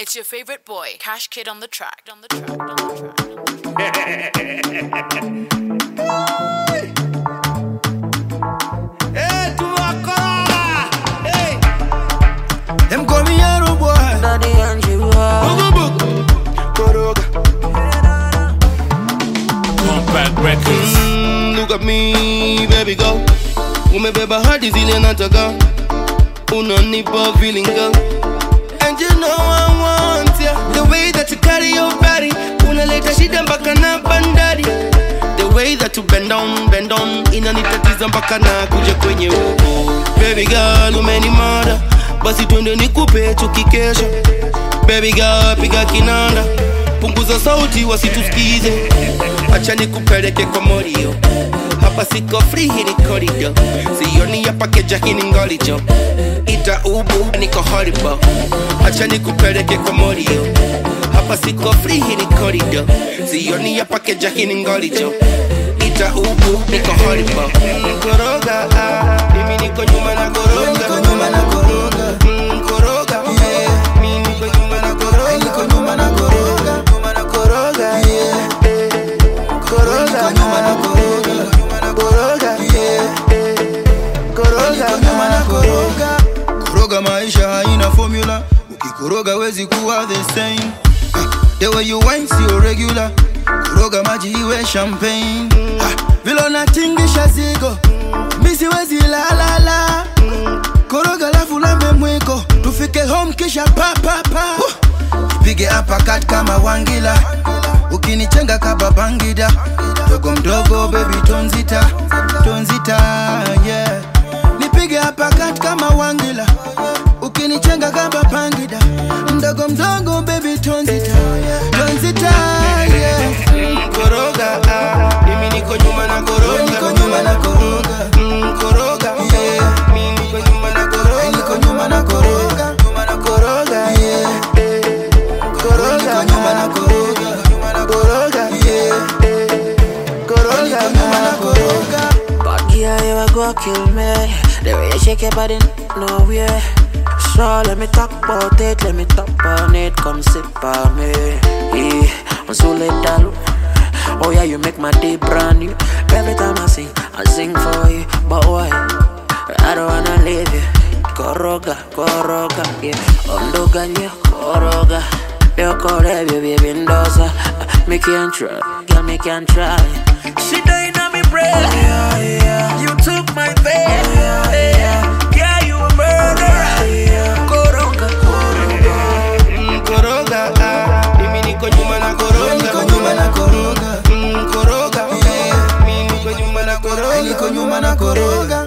It's your favorite boy, Cash Kid on the track. On the track. On the track. Hey, tu wakora. Hey. Them call me Arrow boy. Daddy and you are. Bugu bugu. Koroga. Compact Records. Mm, look at me, baby girl. Umebeba hadi zile nataka. Unanipa feeling girl. And you know I want ya. The way that you carry your body. Unaleta shida mpaka na bandari. The way that you bend down, bend down. Inanitatiza mpaka na kuja kwenye uko. Baby girl, umenimada. Basi twende nikupe tukikesha. Baby girl, piga kinanda. Punguza sauti wasitusikize. Acha nikupeleke kwa morio. Hapa siko free, hii ni corridor. Sioni hapa keja, hii ni ngolijo. Ita ubu, niko horrible. Acha nikupeleke kwa morio. Hapa siko free, hii ni corridor. Sioni hapa keja, hii ni ngolijo. Ita ubu, niko horrible. Mm, Koroga, ah, mimi niko nyuma na koroga. Niko nyuma na koroga. Mm, koroga, Yeah. mimi niko nyuma na koroga. Niko nyuma na koroga. Nyuma na koroga, Yeah. koroga, Niko nyuma na koroga. koroga, Yeah. koroga, Niko nyuma na koroga. Koroga maisha haina formula. Ukikoroga wezi kuwa the same. Ah, The way you wine sio regular. Koroga maji iwe champagne. Ah, Vile unatingisha zigo. Mi siwezi la la la. Koroga lafu lambe mwiko. Tufike home kisha pa pa pa. Pige uppercut kama wangila. Ukinichenga kaba bangida. Mdogo mdogo baby tonzita. Tonzita yeah. Nipige uppercut kama wangila. Ukinichenga kama bangida. Mdogo mdogo baby tonzita. Tonzita yeah. koroga, ah, mimi niko nyuma na koroga. Niko nyuma na koroga. Mm, koroga, Yeah. mimi niko nyuma na koroga. Niko nyuma na koroga. Nyuma na koroga, Yeah. koroga, Niko nyuma na koroga. koroga, Yeah. koroga, Niko nyuma na koroga. Bad girl, you a go kill me. The way you shake your body, nowhere. So let me talk about it, let me talk on it. Come sit by me. Yeah, I'm so let down. Oh yeah, you make my day brand new. Every time I sing, I sing for you. But why? I don't wanna leave you. Koroga, koroga, yeah. Ondoga, yeah, koroga. Yo, kore, baby, bindosa. Me can try, girl, me can try. She dying on me bread. Yeah, yeah. You took my bed. Yeah, yeah. Yeah, you a murderer. Yeah. Koroga, koroga. Mm, koroga, ah, mimi niko nyuma na koroga. Niko nyuma na koroga. Mm, koroga, Yeah. mimi niko nyuma na koroga. Niko nyuma na koroga.